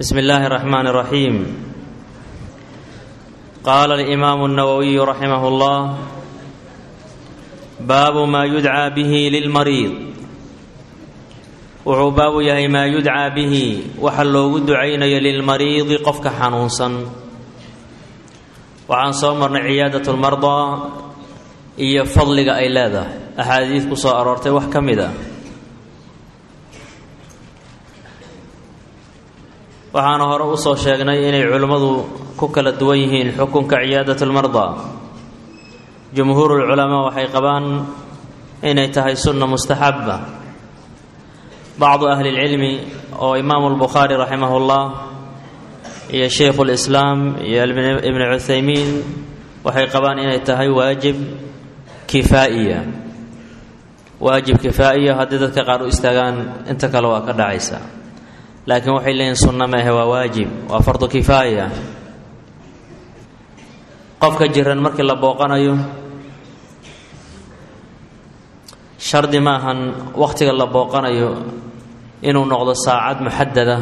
بسم الله الرحمن الرحيم قال الإمام النووي رحمه الله باب ما يدعى به للمريض wuxuu baabu yahay maa yudcaa bihi waxa loogu ducaynayo lilmariidi qofka xanuunsan waxaan soo marnay ciyaadat lmardaa iyo fadliga ay leedahay axaadiid ku soo aroortay wax ka mid a waxaana hore usoo sheegnay inay culimmadu ku kala duwan yihiin xukunka ciyaadat lmardaa jumhuurulculamaa waxay qabaan inay tahay sunna mustaxaba bacdu ahli lcilmi oo imaamu lbukhaari raximah llah iyo shaykhu lislaam iyo ibnu cuthaymiin waxay qabaan inay tahay waajib kifaa'iya waajib kifaa'iya haddii dadka qaar u istaagaan inta kale waa ka dhacaysa laakiin waxay leeyihin sunna maahe waa waajib waa fardu kifaaya qofka jiran markii la booqanayo shardi maahan wakhtiga la booqanayo inuu noqdo saacad muxadada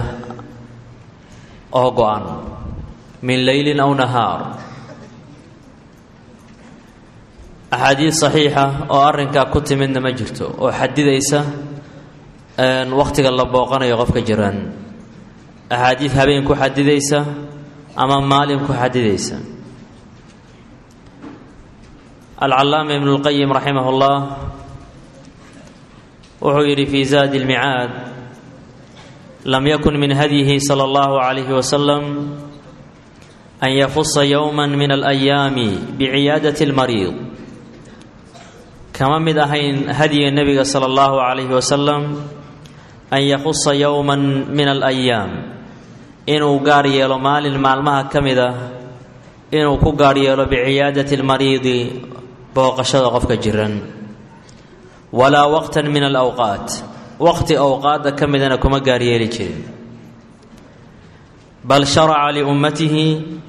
oo go-an min leylin aw nahaar axaadiid saxiixa oo arrinkaa ku timidna ma jirto oo xadidaysa wakhtiga la booqanayo qofka jiran axaadiid habeen ku xadidaysa ama maalin ku xadidaysa alcallaama ibnu lqayim raximah llah wuxuu yidhi fi zaadi lmicaad lam yakun min hadyihi sala allahu calayhi wasalam an yakusa yowma min alayaami biciyaadati lmariid kama mid ahayn hadyiga nebiga sala allahu calayhi wasalam an yakusa yowma min alayaam inuu gaar yeelo maalin maalmaha ka mid ah inuu ku gaar yeelo biciyaadati lmariidi booqashada qofka jiran walaa waqtan min alawqaat waqti awqaadda ka midana kuma gaaryeeli jirin bal sharaca liummatihi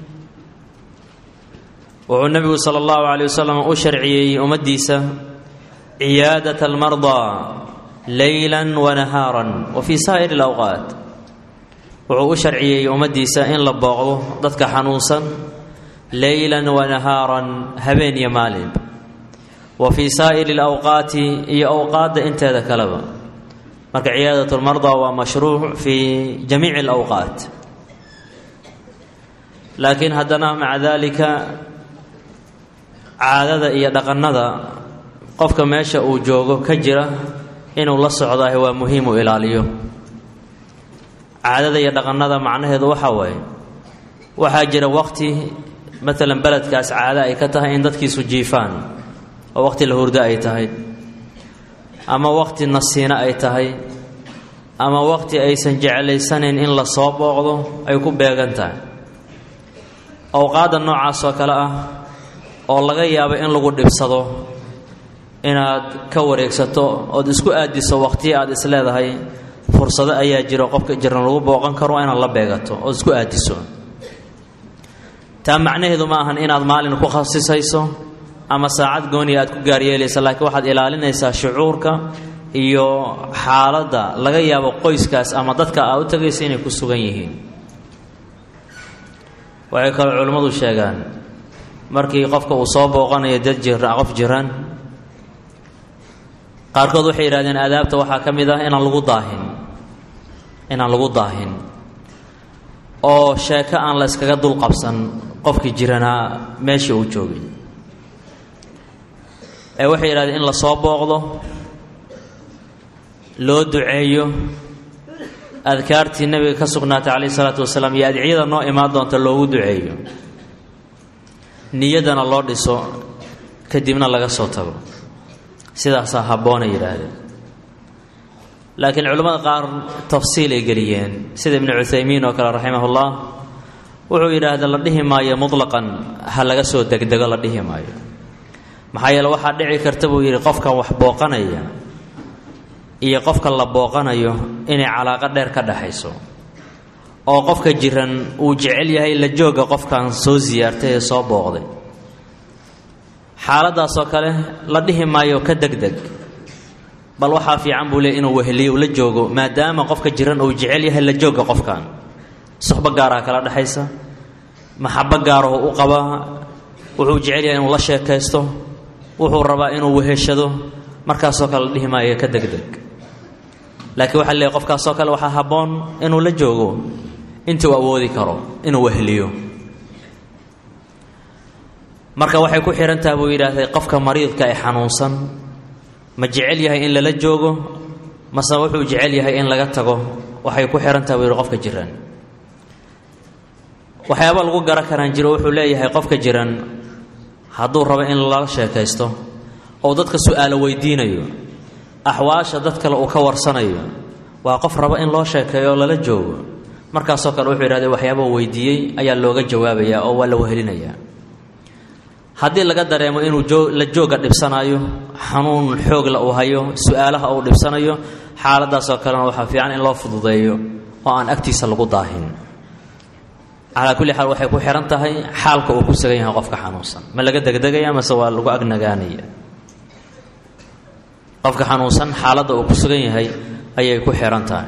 wuxuu nebigu sala allahu caleyh wasalam u sharciyeeyey ummaddiisa ciyaadat almardaa leyla wa nahaaran wa fii saa'iri alawqaat wuxuu u sharciyeeyey ummaddiisa in la booqdo dadka xanuunsan leylan wa nahaaran habeen iyo maalinba wa fii saa'iri alawqaati iyo awqaadda inteeda kaleba marka ciyaadat lmardaa waa mashruuc fii jamiici alawqaat laakiin haddana maca daalika caadada iyo dhaqannada qofka meesha uu joogo ka jira inuu la socdaah waa muhiim u ilaaliyo caadada iyo dhaqannada macnaheedu waxaa waaye waxaa jira waqti maalan beledkaas caado ay ka tahay in dadkiisu jiifaan oo waqti la hurdo ay tahay ama waqti nasiino ay tahay ama waqti aysan jeclaysanayn in la soo booqdo ay ku beegan tahay awqaadda noocaas oo kale ah oo laga yaabo in lagu dhibsado inaad ka wareegsato ood isku aadiso waqtiya aad is leedahay fursado ayaa jiro qofka jiran lagu booqan karo inaad la beegato ood isku aadiso taa macnaheedu ma ahan inaad maalin ku khasisayso ama saacad gooniya aad ku gaaryeelaysa laakiin waxaad ilaalinaysaa shucuurka iyo xaaladda laga yaabo qoyskaas ama dadka aad u tagaysa inay ku sugan yihiin waxay kaloo culimmadu sheegaan markii qofka uu soo booqanayo dad jira qof jiran qaarkood waxay yidhahdeen aadaabta waxaa ka mid ah inaan lagu daahin inaan lagu daahin oo sheeko aan la yskaga dul qabsan qofkii jiranaa meeshii uu joogay ee waxay yidhahdeen in la soo booqdo loo duceeyo adkaartii nebiga ka sugnaatay calayhi isalaatu wasalaam iyo adciyada noo imaan doonta loogu duceeyo niyaddana loo dhiso kadibna laga soo tago sidaasaa habboonay yidhaahdeen laakiin culimmada qaar tafsiil ay geliyeen sida ibnu cuthaymiin oo kale raximahullah wuxuu yidhaahda la dhihi maayo mutlaqan ha laga soo degdego la dhihi maayo maxaa yeele waxaa dhici karta buu yidhi qofkan wax booqanaya iyo qofka la booqanayo inay calaaqo dheer ka dhexayso oo qofka jiran uu jecel yahay la jooga qofkan soo siyaartay ee soo booqday xaaladaasoo kale la dhihi maayo ka degdeg bal waxaa fiican buu leey inuu weheliyo la joogo maadaama qofka jiran uu jecel yahay la jooga qofkan suxbo gaaraha kala dhexaysa maxabo gaaraho u qabaa wuxuu jecel yahay inuu la sheekaysto wuxuu rabaa inuu weheshado markaasoo kale la dhihi maayo ka degdeg laakiin waxaa leeyahy qofkaasoo kale waxaa habboon inuu la joogo intii uu awoodi karo inuu weheliyo marka waxay ku xihantaha buu yidhaahday qofka mariidka ee xanuunsan ma jecel yahay in lala joogo mase wuxuu jecel yahay in laga tago waxay ku xihantaha buu yidhi qofka jiran waxyaaba lagu garan karaan jiro wuxuu leeyahay qofka jiran hadduu rabo in lala sheekaysto oo dadka su-aalo weydiinayo axwaasha dad kale uu ka warsanayo waa qof rabo in loo sheekeeyo oo lala joogo markaasoo kale wuxuu yidhahday waxyaaba weydiiyey ayaa looga jawaabayaa oo waa la wehelinayaa haddii laga dareemo inuu la jooga dhibsanayo xanuun xoogla uu hayo su-aalaha uu dhibsanayo xaaladaasoo kalena waxaa fiican in loo fududeeyo oo aan agtiisa lagu daahin calaa kulli xaal waxay ku xihan tahay xaalka uu ku sugan yahay qofka xanuunsan ma laga degdegaya mase waa lagu agnagaanaya qofka xanuunsan xaaladda uu ku sugan yahay ayay ku xihan tahay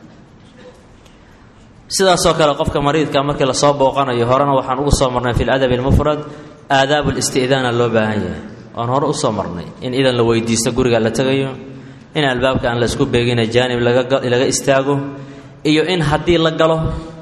sidaasoo kale qofka mariidka markii lasoo booqanayo horena waxaan ugu soo marnay fi ladabi almufrad aadaabu listi'daana loo baahan yahay waan hore usoo marnay in idan la weydiisto guriga la tegayo in albaabka aan la isku beegina jaanib laga istaago iyo in haddii la galo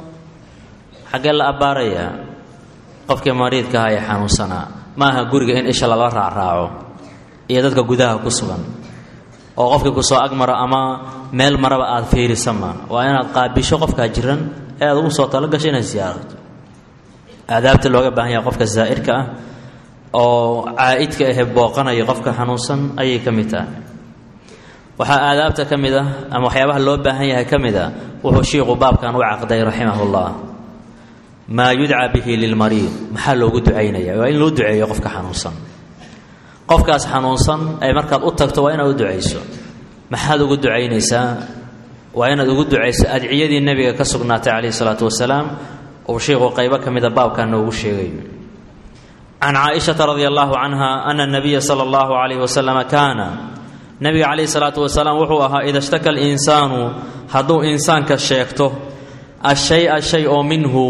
xaggee la abbaarayaa qofkii mariidka aha ee xanuunsanaa ma aha guriga in isha lala raacraaco iyo dadka gudaha ku sugan oo qofkii kusoo agmara ama meel maraba aada fiirisama waa inaad qaabisho qofkaa jiran ee aad ugu soo talagasho inaad siyaarato aadaabta looga baahan yahay qofka zaa'irka ah oo caa'idka ahe booqanaya qofka xanuunsan ayay ka mid tahay waxaa aadaabta ka mid ah ama waxyaabaha loo baahan yahay ka mid a wuxuu shiiqu baabkan u caqday raximahullah maa yudcaa bihi lilmariid maxaa loogu ducaynaya waa in loo duceeyo qofka xanuunsan qofkaas xanuunsan ay markaad u tagto waa inaad u ducayso maxaad ugu ducaynaysaa waa inaad ugu ducayso adciyadii nebiga ka sugnaatay calayhi salaatu wasalaam uu sheikhu qaybo ka mida baabkan noogu sheegayo can caaishata radia allahu canha ana nabiya sala allahu calayhi wasalama kaana nebiga calayhi salaatu wasalaam wuxuu ahaa ida shtaka alinsaanu hadduu insaanka sheegto ashay-a shay oo minhu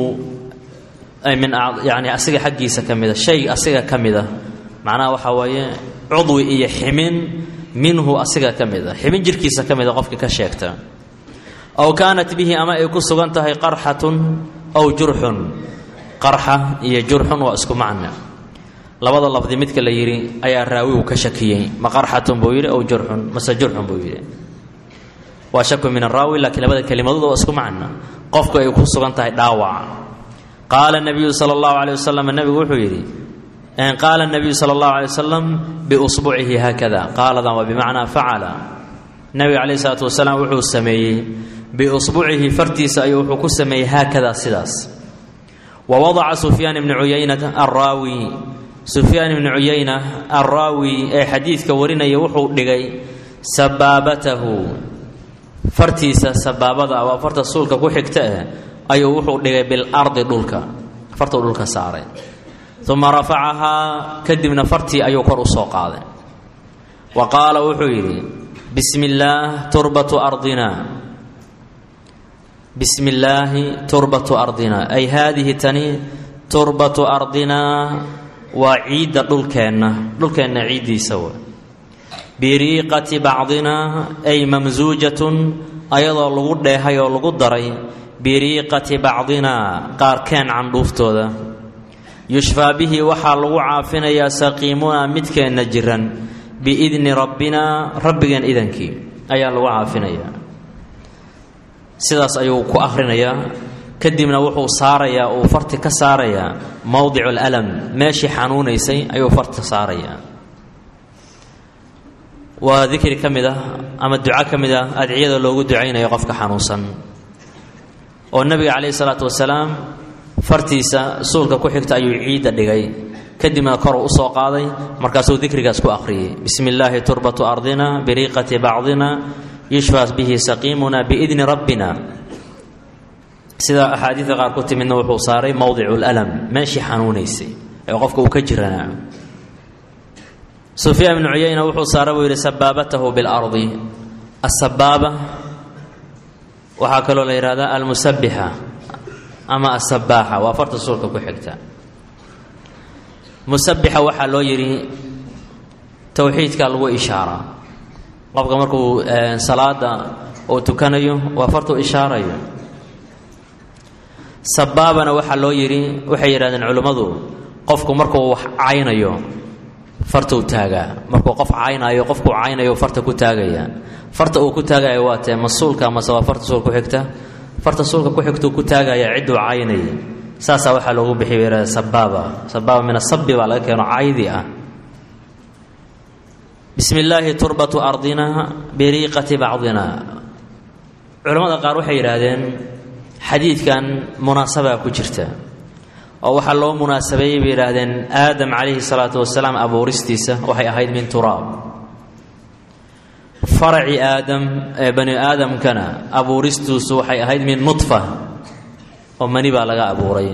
min yani asiga xaggiisa ka mida shay asiga ka mida macnaha waxaa weeye cudwi iyo ximin minhu asiga ka mida ximin jirkiisa ka mida qofkii ka sheegta aw kaanat bihi ama ay ku sugan tahay qarxatun aw jurxun qarxa iyo jurxun waa isku macna labada lafdi midka la yidhi ayaa raawigu ka shakiyey ma qarxatun buu yidhi aw jurxun mase jurxun buu yidhi waa shaku min araawi laakiin labada kelimadood waa isku macna qofku ay ku sugan tahay dhaawac qaala nabiyu sala allahu caleyh wasalam nebigu wuxuu yidhi qaala nabiyu sala allahu alay wasalam biusbucihi haakada qaaladan waa bimacnaa facala nabiga calayhi salaatu wasalaam wuxuu sameeyey biusbucihi fartiisa ayuu wuxuu ku sameeyey haakada sidaas wa wadaca sufyaan ibni cuyaynata arraawi sufyaan ibni cuyayna arraawi ee xadiidka warinaya wuxuu dhigay sabaabatahu fartiisa sabaabada waa farta suulka ku xigta eh ayuu wuxuu dhigay bilardi dhulka fartuu dhulka saaray uma rafacahaa kadibna fartii ayuu kor u soo qaaday wa qaala wuxuu yidhi bismi illaah turbatu ardina bismi illaahi turbatu ardina ay haadihi tani turbatu ardinaa waa ciidda dhulkeenna dhulkeenna ciiddiisa w biriiqati bacdinaa ay mamsuujatun ayadoo lagu dheehay oo lagu daray biriiqati bacdinaa qaarkeen candhuuftooda yushfaa bihi waxaa lagu caafinayaa saqiimunaa midkeenna jiran biidni rabbinaa rabbigeen idankii ayaa lagu caafinayaa sidaas ayuu ku akhrinayaa kadibna wuxuu saarayaa uu farti ka saarayaa mowdicu alalam meeshii xanuunaysay ayuu farta saarayaa waa dikri ka mid ah ama duco ka mid ah adciyada loogu ducaynayo qofka xanuunsan oo nebiga calayhi salaatu wasalaam fartiisa suulka ku xigta ayuu ciidda dhigay kadibna koruu usoo qaaday markaasuu dikrigaas ku akhriyey bismi illaahi turbatu ardina biriiqati bacdina yushfaa bihi saqiimuna biidni rabbina sida axaadiida qaar ku timidna wuxuu saaray mowdicu lalam meeshii xanuunaysay ee qofka uu ka jiranaa sufyaan ibnu cuyayna wuxuu saaray buu yidhi sabaabatahu bilardi asabaaba waxaa kaloo la yidhahdaa almusabixa ama asabaaxa waa farta suulka ku xigta musabixa waxaa loo yidhi towxiidka lagu ishaaraa qofka markuu salaada uu tukanayo waa fartuu ishaarayo sabaabana waxaa loo yidhi waxay yidhahdeen culimmadu qofku markuu wax caynayo fartuu taagaa markuu qof caynayo qofkuu caynayo farta ku taagaya farta uu ku taagayo waa tee ma suulka amase waa farta suulka ku xigta farta suulka ku xigtuu ku taagaya cidduu caynayay saasaa waxaa loogu bixiy bay yidhahdeen sabaaba sabaaba min asabi baa laga keeno caydi ah bismi illaahi turbatu ardina biriiqati bacdina culamada qaar waxay yidhaahdeen xadiidkan munaasabaa ku jirta oo waxaa loo munaasabeeyey bay yidhaahdeen aadam calayhi salaatu wasalaam abuuristiisa waxay ahayd min turaab faraci aadam ee bani aadamkana abuuristiisu waxay ahayd min nudfa oo mani baa laga abuuray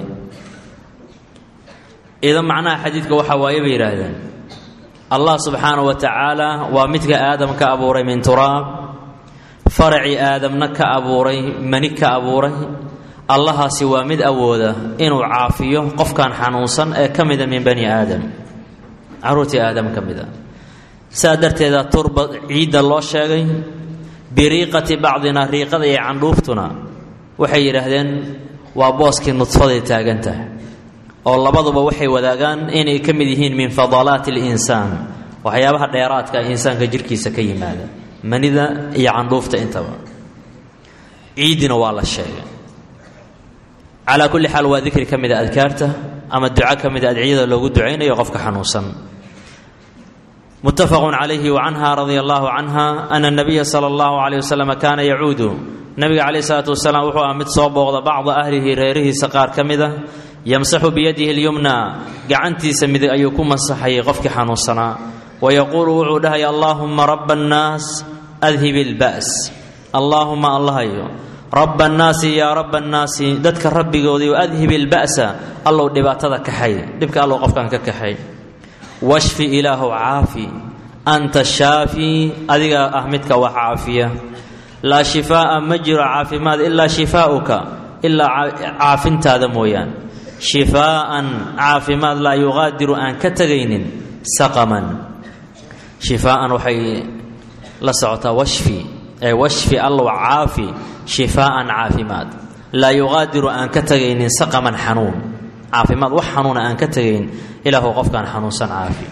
idan macnaha xadiidka waxaa waaye bay yidhaahdeen allah subxaanahu wa tacaala waa midka aadam ka abuuray min turaab faracii aadamna ka abuuray mani ka abuuray allahaasi waa mid awooda inuu caafiyo qofkan xanuunsan ee ka mida min bani aadam caruurtii aadam ka mida saa darteeda turba ciidda loo sheegay biriiqati bacdina riiqada iyo candhuuftuna waxay yidhaahdeen waa booskii nudfaday taagan tahay oo labaduba waxay wadaagaan inay ka mid yihiin min fadalaati alinsaan waxyaabaha dheeraadka insaanka jirkiisa ka yimaada manida iyo candhuufta intaba ciiddina waa la sheegay calaa kulli xaal waa dikri ka mida adkaarta ama duco ka mida adciyada loogu ducaynayo qofka xanuunsan muttafaqun calayhi wa canha radia allahu canha ana nabiya sala allahu calayh wasalam kaana yacuudu nabiga calayh salaatu wasalaam wuxuu ah mid soo booqda bacda ahlihi reerihiisa qaar ka mida yamsaxu biyadihi lyumna gacantiisa midig ayuu ku masaxayay qofkii xanuunsanaa wayaquulu wuxuu dhahaya allaahuma raba annaas adhib ilba's allaahuma allahayo raba annaasi yaa raba annaasi dadka rabbigoodii adhib ilba'sa allow dhibaatada kaxay dhibka allow qofkan ka kaxay washfi ilaahu caafi anta shaafi adigaa ah midka wax caafiya laa shifaa'a ma jiro caafimaad ilaa shifaa'uka ilaa caafintaada mooyaan shifaa'an caafimaad laa yuqaadiru aan ka tegaynin saqaman shifaa'an waxay la socotaa washfi ee washfi allow caafi shifaa'an caafimaad laa yuqaadiru aan ka tegaynin saqaman xanuun caafimaad wax xanuuna aan ka tegayn ilaahu qofkaan xanuunsan caafi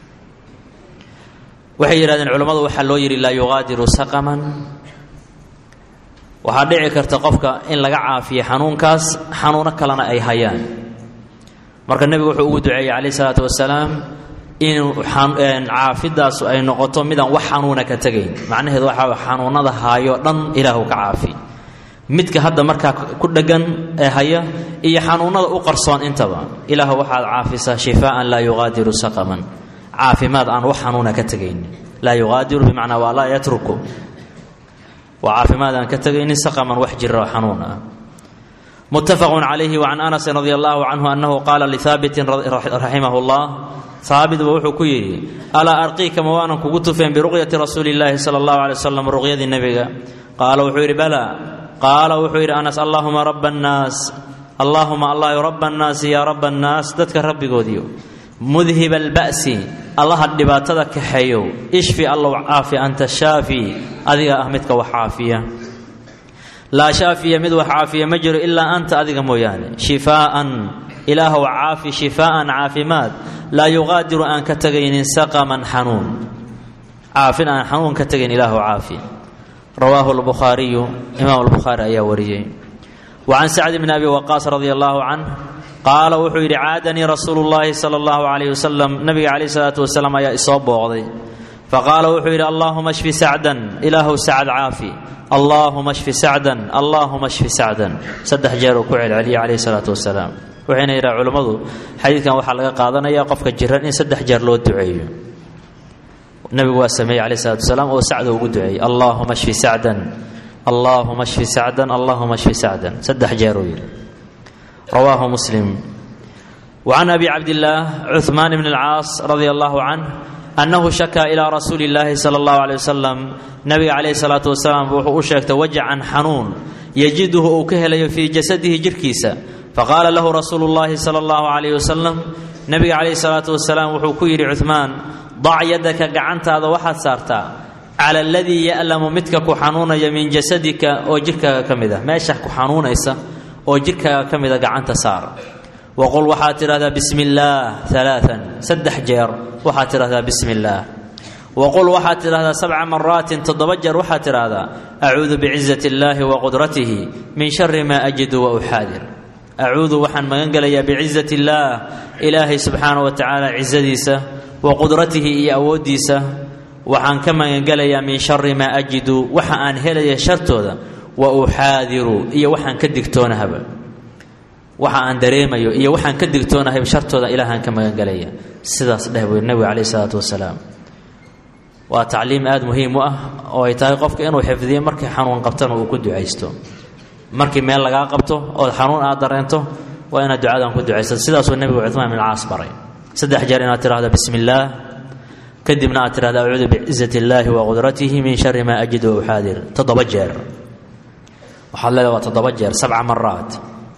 waxay yidhahdeen culammadu waxaa loo yidhi laa yuqaadiru saqaman waxaa dhici karta qofka in laga caafiyo xanuunkaas xanuuno kalena ay hayaan marka nebigu wuxuu ugu duceeyey calayh isalaatu wasalaam in caafidaasu ay noqoto midaan wax xanuuna ka tegayn macnaheedu waxaa xanuunada haayo dhan ilaahu ka caafi midka hadda markaa ku dheggan ee haya iyo xanuunada u qarsoon intaba ilaahu waxaad caafisaa shifaaan laa yuqaadiru saqaman caafimaad aan wax xanuuna ka tegayn laa yuqaadiru bimacnaa waa laa yatruku waa caafimaad aan ka tegaynin saqaman wax jira oo xanuun ah muttafaqun calayhi wacan anasin radi allahu canhu annahu qaala lihaabitin raximah llah haabitba wuxuu ku yidhi alaa arqiika ma waanan kugu tufeen biruqyati rasuuli illaahi sala allahu alay wasalam ruqyadii nebiga qaala wuxuu yidhi balaa qaala wuxuu yidhi anas allaahuma raba annaas allaahuma allahy raba annaasi yaa raba annaas dadka rabbigoodiyo mudhib alba'si allaha dhibaatada kaxeeyow ishfi allow caafi anta shaafi adiga ah midka wax caafiya laa shaafiya mid wax caafiya ma jiro ilaa anta adiga mooyaane shifaa'an ilaahow caafi shifaa'an caafimaad laa yuqaadiru aan ka tegaynin saqaman xanuun caafin aan xanuun ka tegayn ilaahow caafi rawaahu lbukhaariyu imaam albukhaari ayaa wariyey wa can sacd bni abi waqaas radia allahu canh qaala wuxuu yidhi caadanii rasuulu llaahi sala allahu calayh wasalam nabiga calayh salaatu wasalaam ayaa isoo booqday faqaala wuxuu yidhi allaahuma shfi sacdan ilaahow sacad caafi allaahuma shfi sacdan allaahuma shfi sacdan saddex jeer uu ku celceliyey calayhi salaatu wasalaam waxayna yidhaha culummadu xadiidkan waxaa laga qaadanaya qofka jiran in saddex jeer loo duceeyo nabigu waa sameeyey calayh salatu wasalaam oo sacda ugu duceeyey allaahuma shfi sacdan allaahuma shfi sacdan allaahuma shfi sacdan saddex jeer uu yidhi rawaahu muslim وعن أبي عبد الله عثمان بن العاص رضي الله عنه أنه شكى إلى رسول الله صلى الله عليه وسلم نبي عليه الصلاة والسلام وxuu u sheegtay wajcan xanuun yajiduhu uu ka helayo fii jasadihi jirhkiisa faqaala lahu rasuulu llaahi sala allahu calayhi wasalam nebiga calayhi salaatu wasalaam wuxuu ku yidhi cuhmaan dac yadaka gacantaada waxaad saartaa cala aladii ya'lamu midka ku xanuunaya min jasadika oo jirhkaaga ka mid ah meesha ku xanuunaysa oo jirhkaaga ka mida gacanta saar waqul waxaad tidhahdaa bismi illaah alaaan saddex jeer waxaad tidhahdaa bismi illaah waqul waxaad tidhahdaa sabca maraatin toddoba jeer waxaad tidhahdaa acuudu bicizati illaahi wa qudratihi min shari maa ajidu wa uxaadir acuudu waxaan magan gelayaa bicizati illaah ilaahay subxaana wa tacaala cizadiisa wa qudratihi iyo awooddiisa waxaan ka magangelayaa min shari maa ajidu waxa aan helaya shartooda wa uxaadiru iyo waxaan ka digtoonahaba waxa aan dareemayo iyo waxaan ka digtoonahayba shartooda ilaahaan ka magangelaya sidaas dheh buu nebiga calayh isalaatu wasalaam waa tacliim aada muhiim u ah oo ay tahay qofka inuu xifdiyo markii xanuun qabtana uu ku ducaysto markii meel lagaa qabto ood xanuun aad dareento waa inaad ducadan ku ducaysato sidaasuu nebigu cumaan bin caas baray saddex jeer inaad tidhahdo bismi illaah kadibna aad tidhahda acuudu bicizati illaahi wa qudratihi min shari maa ajid wa uxaadir toddoba jeer waxaad leedaha waa toddoba jeer sabca maraat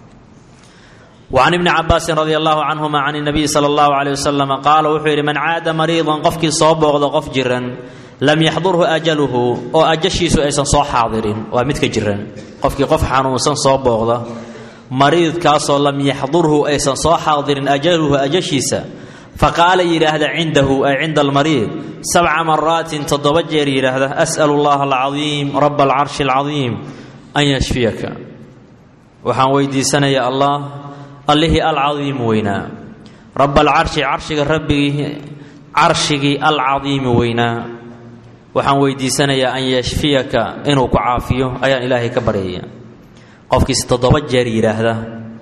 وعن بن cabاasi رضي الله عنهma عن النبي slى الله عليه وسلم qaala wuxuu yidhi man caada mariiضa qofkii soo booqda qof jiran lam yaxdurhu أjaluhu oo ajashiisu aysan soo xaadirin waa midka jiran qofkii qof xanuunsan soo booqda mariidkaasoo lam yaxdurhu aysan soo xaadirin ajaluhu ajashiisa faqaala yidhaahda cindahu ay cinda almariid sabca maraatin toddoba jeer yidhaahda as'l اllaha alcaظiim rab اlcarshi اlcaظiim an yashfiyaka waxaan weydiisanaya allah allihii alcadiim weynaa rab alcarshi carshiga rabbigii carshigii alcadiimi weynaa waxaan weydiisanayaa an yashfiyaka inuu ku caafiyo ayaan ilaahay ka baryaya qofkiis toddoba jeer yidhaahda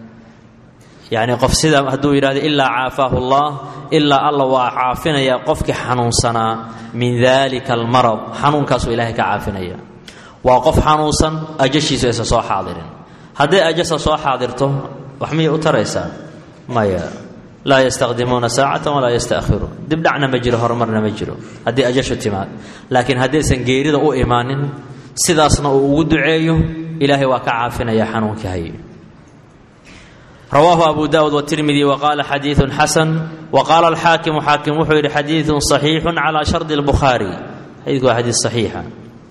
yacni qof sida hadduu yidhahdo ilaa caafaahu allah ilaa alla waa caafinaya qofkii xanuunsanaa min dalika almarad xanuunkaasuu ilaahay ka caafinaya waa qof xanuunsan ajashiisu aysan soo xaadirin hadday ajasa soo xaadirto wax miyay u taraysaa maya laa yastaqdimuuna saacatan walaa yastaakhiruun dibdhacna ma jiro horumarna ma jiro haddii ajashu timaad laakiin haddaysan geerida u imaanin sidaasna uu ugu duceeyo ilaahay waa ka caafinaya xanuunkii hay rawaahu abu daawud wtirmidi waqaala xadiiun xasan waqaala alxaakimu xaakim wuxuu yidhi xadiidun صaxiixu calaa shardi اlbukhaari xadiidku waa xadiid صaxiixa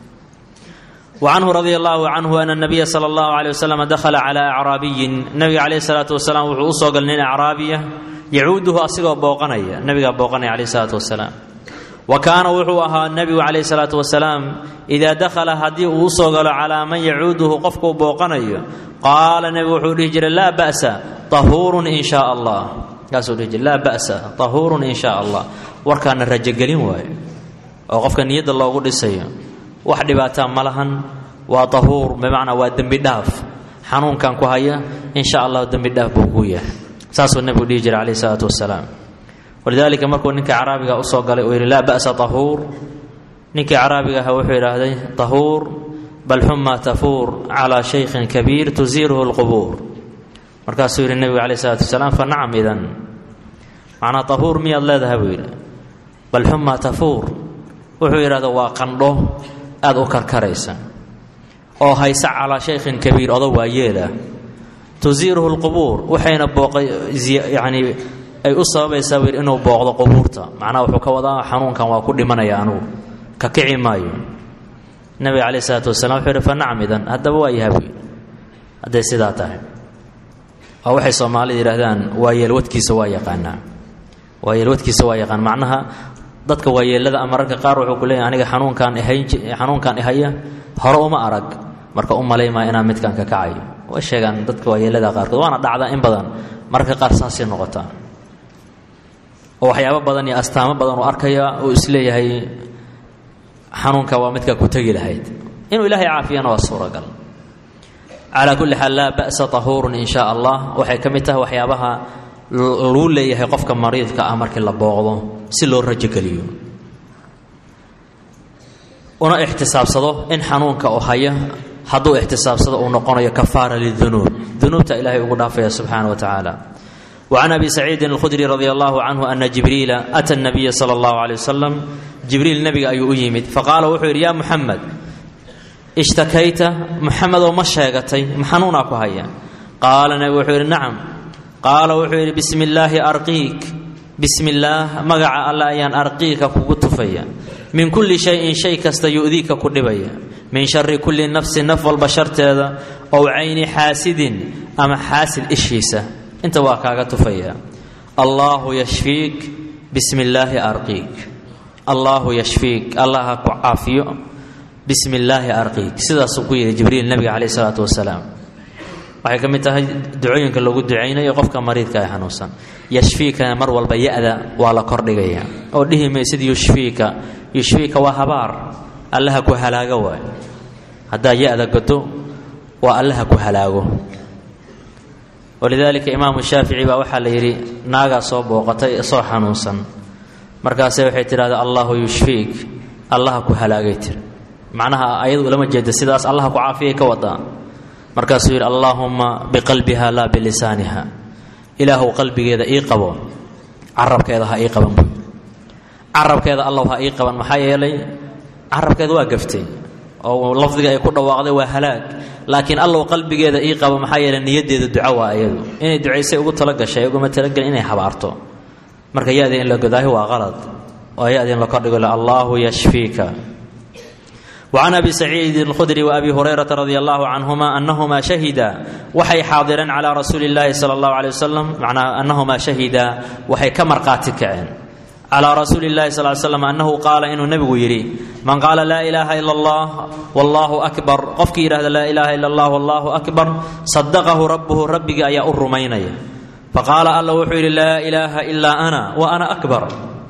وcanhu radi allahu canhu ana nabiya sala allahu aleyh wasalam dakhala calaa acraabiyin nabiga caleyhi salaatu wasalaam wuxuu u soo galay nin acraabiya yacuuduhu asigoo booqanaya nabigaa booqanaya caleyhi salaatu wasalaam wa kaana wuxuu ahaa nebigu caleyhi salaatu wasalaam idaa dakhala haddii uu usoo galo calaa man yacuuduhu qofkuu booqanayo qaala nebigu wuxuu dhihi jiray laa ba'sa tahuurun in shaa allah kaasuu dhihi jiray laa ba'sa tahuurun in shaa allah warkaana rajogelin waayo oo qofka niyadda loogu dhisayo wax dhibaataa ma lahan waa tahuur bimacnaa waa dembi dhaaf xanuunkan ku haya in sha allahu dembi dhaaf buu kuu yahay saasuu nebigu dhihi jiray calayhi salaatu wasalaam walidaalika markuu ninka caraabiga usoo galay uu yidhi laa ba'sa tahuur ninkii caraabiga aha wuxuu yidhaahday tahuur bal xuma tafuur calaa shaykhin kabiir tusiiruhu lqubuur markaasuu yidhi nebigu calayhi salaatu wasalaam fa nacam idan macnaa tahuur miyaad leedahay buu yidhi bal xuma tafuur wuxuu yidhahda waa qandho aada u karkaraysa oo haysa calaa shaykhin kabiir odo waa yeela tusiiruhu lqubuur waxayna booqay yacnii ay u sababaysaa buu yidhi inuu booqdo qubuurta macnaha wuxuu ka wadaa xanuunkan waa ku dhimanaya anugu ka kici maayo nebiga caleyh isalaatu wasalaam wuxuu yidhi fa nacam idan haddaba waa yaha buu yidhi hadday sidaa tahay waa waxay soomaalida yidhahdaan waa yeelwadkiisa waa yaqaanaa waa yeelwadkiisa waa yaqaan macnaha dadka waayeelada ama ragga qaar wuxuu ku leeyahy aniga xanuunkaan ihayn xanuunkaan ihaya hore uma arag marka u malaymaa inaan midkaan ka kacayo way sheegaan dadka waayeelada qaarkood waana dhacdaa in badan mararka qaar saasay noqotaa oo waxyaabo badan iyo astaamo badan uu arkaya uu isleeyahay xanuunka waa midkaa ku tegi lahayd inuu ilaahay caafiyana waa suuragal calaa kulli xaal laa ba'sa tahuurun in shaa allah waxay ka mid tahay waxyaabaha luu leeyahay qofka mariidka ah markii la booqdo si loo rajogeliyo una ixtisaabsado in xanuunka oo haya hadduu ixtisaabsado uu noqonayo kafaara lidunuub dunuubta ilaahay ugu dhaafaya subxaana wa tacaala وعن أبي سعيد الخدري رضي الله عنه أن جبريل أتى النبي صلى الله عليه وسلم جبريل نبي أي أيمد فقال وحير يا محمد ishtakayta muxamedoo ma sheegatay maxanuunaa ku haya qaala nebigu wuxuu yidhi nacam qaala wuxuu yidhi bismi illaahi arqiik bismi illaah magaca alle ayaan arqiika kugu tufaya min kulli shayin shay kasta yu'diika ku dhibaya min shari kulli nafsin naf walba sharteeda ow cayni xaasidin ama xaasid ishiisa inta waa kaaga tufaya allaahu yashfiik bismi illaahi arqiik allaahu yashfiik allah ha ku caafiyo bismi illaahi arqiik sidaasuu ku yidhi jibriil nebiga caleyh isalaatu wasalaam waxay ka mid tahay ducooyinka lagu ducaynayo qofka mariidka ee xanuunsan yashfiikana mar walba ya-da waa la kordhigaya oo dhihi maysid yushfiika yushfiika waa habaar allaha ku halaago waay haddaa ya-da godo waa allaha ku halaago walidaalika imaamu shaafici baa waxaa la yidhi naagaa soo booqatay soo xanuunsan markaase waxay tidhahdaa allahu yushfiik allaha ku halaagay tiri macnaha ayadu ulama jeeda sidaas allaha ku caafiyay ka wadaa markaasuu yidhi allaahumma biqalbiha laa bilisaaniha ilaahuw qalbigeeda ii qabo carabkeeda ha ii qaban buy carabkeeda allow ha ii qaban maxaa yeelay carabkeeda waa gaftay oo lafdiga ay ku dhawaaqday waa halaag laakiin allow qalbigeeda ii qabo maxaa yeelay niyadeeda duco waa iyadu inay ducaysay ugu talagashay uguma talagelin inay habaarto marka ya-da in la godaahi waa qalad oo ya-da in la kordhigo allaahu yashfiika وعن أبي سعيد الخدري وأبي هريرة رضي الله عنهما أنهما شهدا وحي حاضرا على رسول الله صلى الله عليه وسلم معنى أنهما شهدا وحي كمرقاتك على رسول الله صلى الله عليه وسلم أنه قال إنه نبي يري من قال لا إله إلا الله والله أكبر قفك إله لا إله إلا الله والله أكبر صدقه ربه ربك أي أرميني فقال الله وحي لا إله إلا أنا وأنا أكبر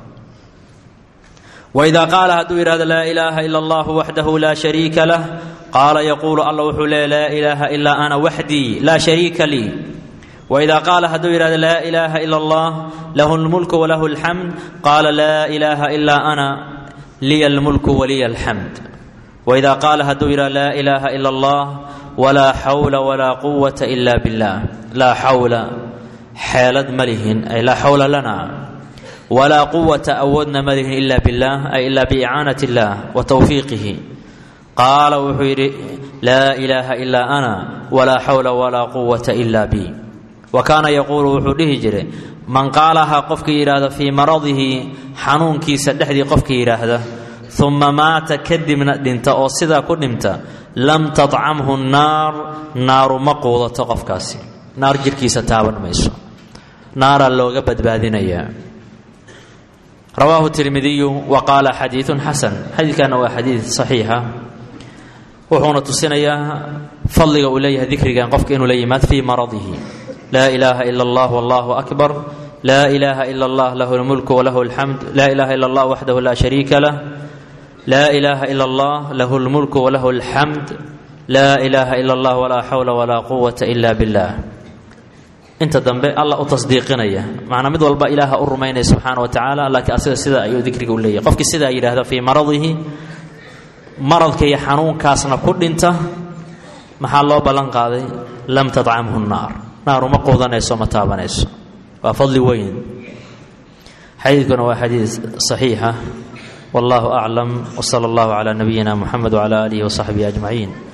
وإذا قال هدو إراد لا إله إلا الله وحده لا شريك له قال يقول الله وحده لا إله إلا أنا وحدي لا شريك لي وإذا قال هدو إراد لا إله إلا الله له الملك وله الحمد قال لا إله إلا أنا لي الملك ولي الحمد وإذا قال هدو إراد لا إله إلا الله ولا حول ولا قوة إلا بالله لا حول حالد ملهن أي لا حول لنا ولا قوة أودنا مله إلا بالله أي إلا بإعانة الله وتوفيقه قال وحير لا إله إلا أنا ولا حول ولا قوة إلا بي وكان يقول وحوله جري من قالها قفك إرادة في مرضه حنون كي سدحدي قفك إرادة ثم مات كدمنا دنت أو صدا كدمت لم تطعمه النار نار مقوضة قفكاسي نار جركي ستابن ميسو نار اللوغة بدبادين رواه الترمذي وقال حديث حسن حديث كان هو حديث صحيح وحونا تسنيا فضل أوليه ذكر كان قفك إنه ليمات في مرضه لا إله إلا الله والله أكبر لا إله إلا الله له الملك وله الحمد لا إله إلا الله وحده لا شريك له لا إله إلا الله له الملك وله الحمد لا إله إلا الله ولا حول ولا قوة إلا بالله inta dambe alla u tasdiiqinaya macnaa mid walba ilaaha u rumaynaya subxaana wa tacaala laakiin asiga sidaa ayuu dikriga u leeyahy qofkii sidaa yidhaahda fii maradihi maradka iyo xanuunkaasna ku dhinta maxaa loo ballan qaaday lam tadcamhu naar naaru ma quudanayso ma taabanayso waa fadli weyn xadiidkuna waa xadiid saxiixa wallahu aclam wsala allahu calaa nabiyina muxamed wcala aalihi wasaxbihi ajmaciin